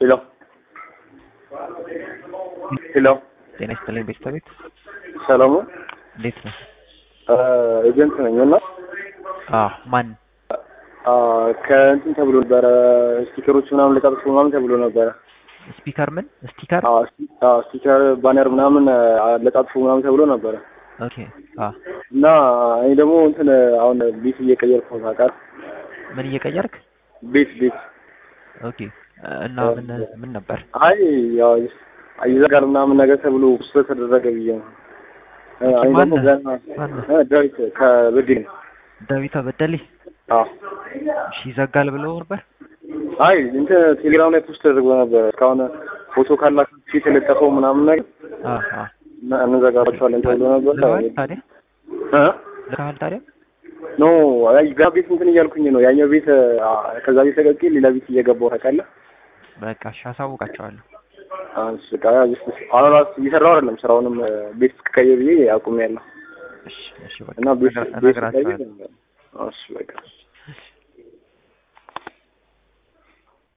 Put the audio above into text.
ሄሎ ሄሎ ጤና ይስጥልኝ ቤተሰቤት ሰላሙ እንዴት ነው? ኤጀንት ነኝ እና አዎ ማን ከእንትን ተብሎ ነበረ ስቲከሮች ምናምን ለጣጥፎ ምናምን ተብሎ ነበረ። ስፒከር ምን ስቲከር? አዎ ስቲ- አዎ፣ ስቲከር ባነር ምናምን ለጣጥፎ ምናምን ተብሎ ነበረ ኦኬ አ እና እኔ ደግሞ እንትን አሁን ቤት እየቀየርኩ ነው ታውቃለህ። ምን እየቀየርክ? ቤት ቤት ኦኬ እና ምን ምን ነበር? አይ ያው ይዘጋል ምናምን ነገር ተብሎ ስለተደረገ ብዬ ነው። እኔ ደግሞ ማነህ? ገና ማነህ? እ ዳዊት ከበድል ዳዊት በደሌ አዎ እሺ ይዘጋል ብሎ ነበር። አይ እንትን ቴሌግራም ላይ ፖስት ተደርጎ ነበር። እስካሁን ፎቶ ካላችሁ ፊት የለጠፈው ምናምን ነገር አ አ እና እንዘጋባቸዋለን ተብሎ ነበር። ልከዋል ታዲያ እ ልከዋል ታዲያ ኖ አይ ጋ ቤት እንትን እያልኩኝ ነው። ያኛው ቤት አ፣ ከዛ ቤት ተቀቂ ሌላ ቤት እየገባሁ ታውቃለህ። በቃ እሺ አሳውቃቸዋለሁ። እሺ በቃ ጀስት አሁን ራሱ እየሰራሁ አይደለም ስራውንም እ፣ ቤት እስክቀይር ብዬ አቁሜያለሁ እሺ እሺ በቃ እና ቤት እነግራ- ቤት እነግራቸዋለሁ። ስቀይር እሺ በቃ